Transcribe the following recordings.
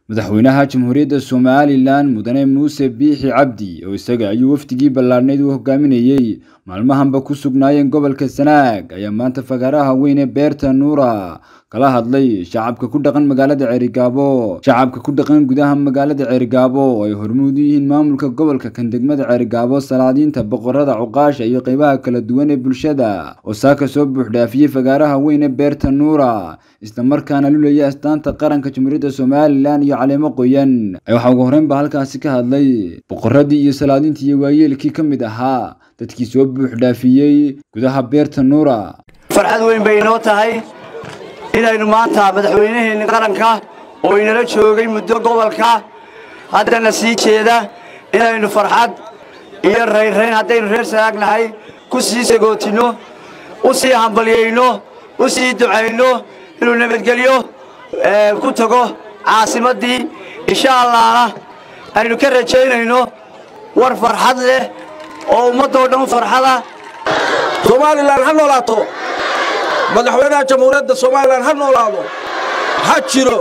madaxweynaha jamhuuriyadda somalilan mudane muuse biixi cabdi oo isaga ayuu wafdigii ballaadhnayd u hogaaminayey maalmahanba ku sugnaayeen gobolka sanaag ayaa maanta fagaaraha weyn ee beerta nuura kala hadlay shacabka ku dhaqan magaalada ceerigaabo shacabka ku dhaqan gudaha magaalada ceerigaabo oo ay hormuud u yihiin maamulka gobolka kan degmada ceerigaabo salaadiinta boqorada cuqaasha iyo qeybaha kala duwan ee bulshada oo saaka soo buuxdhaafiyey fagaaraha weyn ee beerta nuura islamarkaana lulaya astaanta qaranka jamhuuriyadda somalilan iyo caleemo qoyan waxaa ugu horreyn ba halkaasi ka hadlay boqoradii iyo salaadiintii iyo waayeelkii ka mid ahaa dadkii soo buuxdhaafiyey gudaha beerta nuura farxad weyn bay inoo tahay inaynu maanta madaxweynaheenni qaranka oo inala joogay muddo gobolka haddana sii jeeda inaynu farxad iyo raynrayn haddaynu reer sanaagnahay ku sii sagootinno u sii hambalyayno u sii ducayno inuu nabadgelyo ku tago caasimaddii insha allahna aynu ka rajaynayno war farxad leh oo ummaddoo dhan farxada somalilan ha noolaato madaxweynaha jamhuuriyadda somalilan ha noolaado ha jiro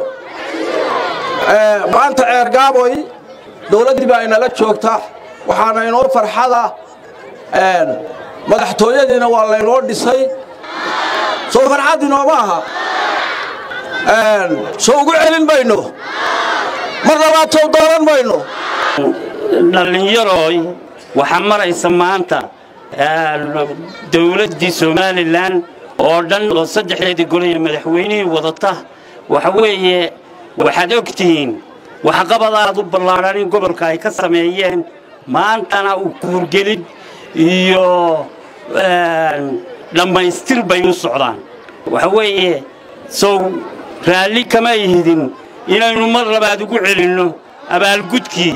maanta ceergaaboy dowladdii baa inala joogta waxaana inoo farxada madaxtooyadiina waa laynoo dhisay soo farxad inooma aha soo ugu celin mayno mar labaad sow dooran mayno dhallinyarooy waxaa maraysa maanta dowladdii somalilan oo dhan oo saddexdeedii golaya madaxweynihii wadata waxa weeye waxaad og tihiin waxqabad aad u ballaadhan in gobolka ay ka sameeyeen maantana u kuurgelin iyo dhammaystir bay u socdaan waxa weeye sow raalli kama ihidin inaynu mar labaad ugu celinno abaalgudkii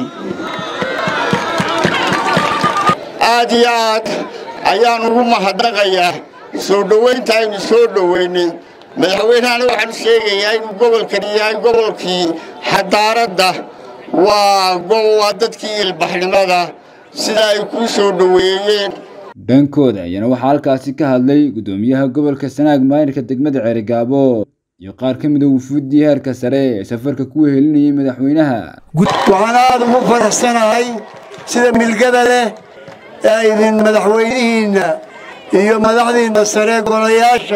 aad iyo aad ayaan ugu mahadnaqayaa soo dhowaynta aynu soo dhowaynay madaxweynehana waxaan u sheegayaa inuu gobolkan yahay gobolkii xadaaradda waa waa dadkii ilbaxnimada sida ay kuu soo dhoweeyeen dhankooda ayaana waxaa halkaasi ka hadlay guddoomiyaha gobolka sanaag maayirka degmada ceerigaabo iyo qaar ka mida wufuuddii heerka sare ee safarka ku wehelinayay madaxweynaha waxaan aada ugu faraxsanahay sida milgada leh ee aydin madaxweynihiinna iyo madaxdiinna sare golayaasha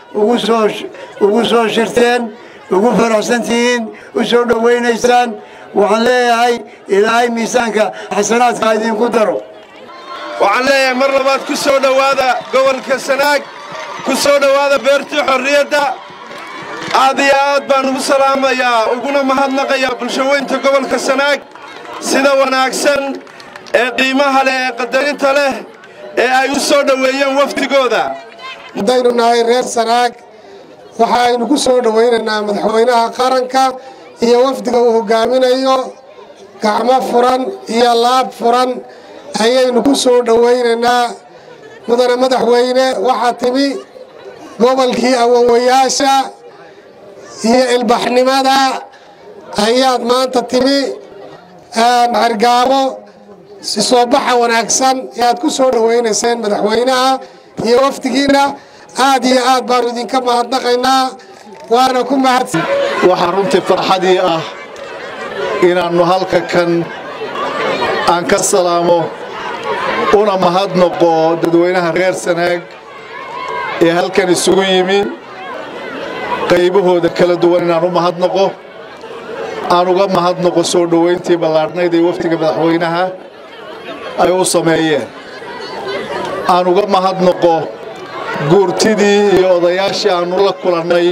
ugu soo shirteen ugu faraxsantihiin u soo dhowaynaysaan waxaan leeyahay ilaahay miisaanka xasanaadka idinku daro waxaan leeyahay mar labaad ku soo dhowaada gobolka sanaag ku soo dhowaada beertii xorriyadda aad iyo aad baan ugu salaamayaa uguna mahadnaqayaa bulshaweynta gobolka sanaag sida wanaagsan ee qiimaha leh ee qadarinta leh ee ay u soo dhoweeyeen wafdigooda haddaynu nahay reer sanaag waxaaynu ku soo dhowaynaynaa madaxweynaha qaranka iyo wafdiga uu hogaaminayo gacmo furan iyo laab furan ayaynu ku soo dhowaynaynaa mudane madaxweyne waxaa timi gobolkii awowayaasha iyo ilbaxnimada ayaad maanta timi xergaabo soo baxa wanaagsan ee aad ku soo dhowaynayseen madaxweynaha iyo wafdigiinna aad iyo aad baanu idinka mahadnaqaynaa waana ku mahadsan waxaa runtii farxadii ah inaannu halka kan aan ka salaamo una mahadnaqo dadweynaha reer sanaag ee halkan isugu yimi qaybahooda kala duwan inaan u mahadnaqo aan uga mahadnaqo soo dhowayntii ballaadhnayd ee wafdiga madaxweynaha ay u sameeyeen aan uga mahadnaqo guurtidii iyo odayaashii aannu la kulannay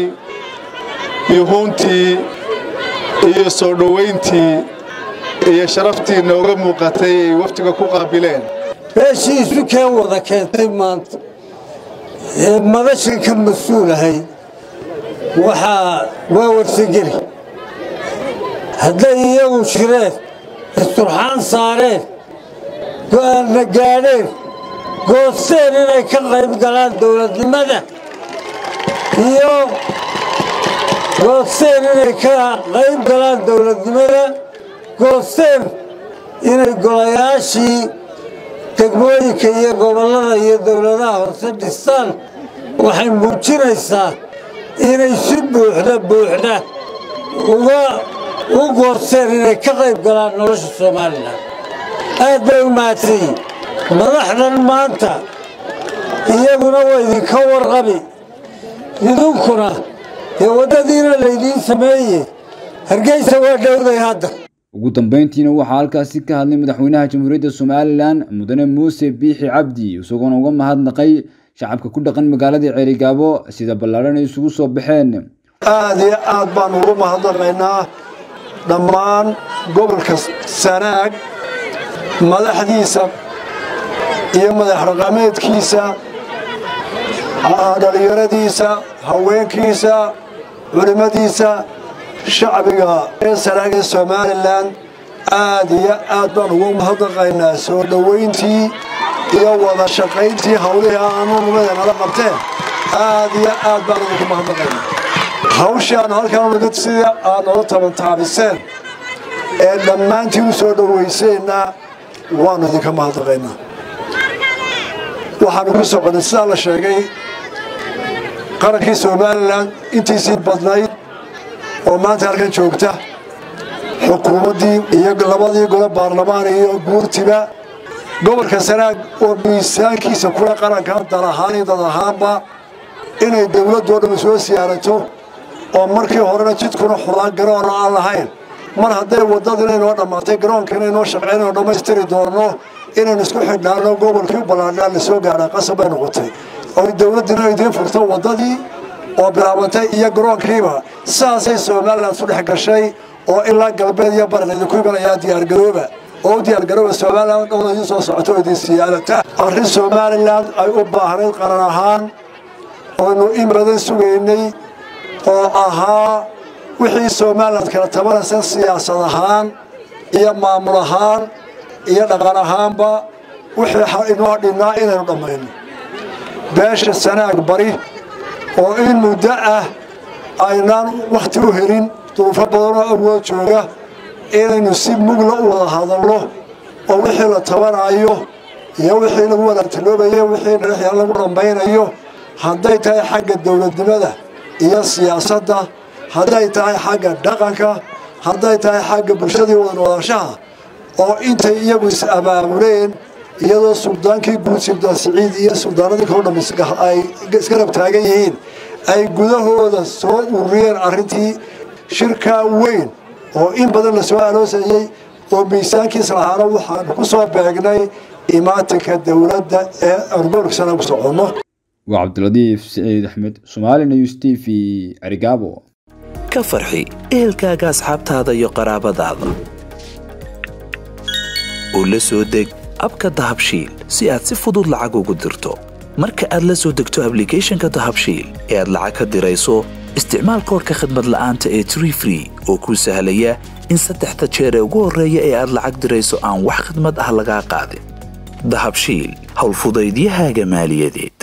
yuhuuntii iyo soo dhowayntii iyo sharaftii nooga muuqatay ay wafdiga ku qaabileen meeshii isu keen wada keentay maanta ee madashan ka mas-uulahay waxaa waa warsageli hadday iyagu shireen isturxaan saareen go'aanna gaadheen goosteen inay ka qayb galaan dowladnimada iyo goosteen inay ka qayb galaan dowladnimada goosteen inay golayaashii degmooyinka iyo gobollada iyo dowladaha hoose dhistaan waxay muujinaysaa inay si buuxda buuxda uga u goosteen inay ka qayb galaan nolosha somalilan aad bay u mahadsanyihin madaxdan maanta iyaguna waa idinka warqabi idinkuna dee waddadiina laydiin sameeye hargeysa waa dhowday hadda ugu dambeyntiina waxaa halkaasi ka hadlay madaxweynaha jamhuuriyadda somalilan mudane muuse biixi cabdi isagoona uga mahadnaqay shacabka ku dhaqan magaalada ceerigaabo sida ballaadhan ay isugu soo baxeen aad iyo aad baan ugu mahadnaqaynaa dhammaan gobolka sanaag madaxdiisa iyo madax raqameedkiisa dhallinyaradiisa haweenkiisa culimmadiisa shacbiga ee sanaag ee somalilan aad iyo aad baan ugu mahadnaqaynaa soo dhowayntii iyo wada shaqayntii hawlihii aanu numada nala qabteen aad iyo aad baan idinku mahadnaqaynaa hawshii aanu halkaan nimid sidii aad noola tabantaabiseen ee dhammaantiin u soo dhowayseenna waannu idinka mahadnaqaynaa waxaanu ku soconnay sidaa la sheegay qarankii somalilan intiisii badnayd oo maanta halkan joogta xukuumaddii iyo labadii gole baarlamaan iyo guurtiba gobolka sanaag oo miisaankiisa kula qaranka dal ahaan iyo dad ahaanba inay dowladdoo dhammi soo siyaarato oo markii horena jidkuna xudaan garoonna aan lahayn mar hadday waddadina inoo dhammaatay garoonkiina inoo shaqaynayno dhammaystiri doonno inaynu isku xidhnaano gobolkii u ballaadhaan la soo gaadhaa qasab bay noqotay oo dowladdina idiin furto waddadii oo bilaabantay iyo garoonkiiba saasay somalilan isu dhex gashay oo ilaa galbeed iyo baran idinku imanayaa diyaargarooba oo u diyaargarooba somalilan dhowda idiin soo socoto oo idin siyaadata arrin somalilan ay u baahnayd qaran ahaan oynu in badan sugaynay oo ahaa wixii somalilan kala tabanaysa siyaasad ahaan iyo maamul ahaan iyo dhaqan ahaanba wixii inoo dhinnaa inaynu dhammayno beesha sanaag bari oo in muddo ah aynaan wakhti u helin duruufo badanoo awood jooga inaynu si mugla u wada hadalno oo wixii la tabanaayo iyo wixii lagu wadaagtaloobayo wixii dhexyaa lagu dhammaynayo hadday tahay xagga dowladnimada iyo siyaasadda hadday tahay xagga dhaqanka hadday tahay xagga bulshadii wada noolaanshaha oo intay iyagu is abaabuleen iyadoo suldaankii guud suldaan siciid iyo suldaanadii kaloo dham ay iska rab taagan yihiin ay gudahooda soo ururiyeen arrintii shirkaa weyn oo in badan la soo aloosayey oo miisaankiis lahaana waxaanu ku soo beegnay imaatinka dowladda ee aanu gobolkasana ku soconno waa cabdiladiif siciid axmed somaali news t v arigaabo ka farxi ehelkaaga asxaabtaada iyo qaraabadaada oo la soo deg abka dahabshiil si aad si fudud lacag ugu dirto marka aad la soo degto ablicathonka dahabshiil ee aad lacag ka dirayso isticmaal koorka khadmad la'aanta ee tree free oo kuu sahlaya in saddexda jeer ee ugu horreeya ee aad lacag dirayso aan wax khadmad ah lagaa qaadin dahabshiil howlfudaydiyahaaga maaliyadeed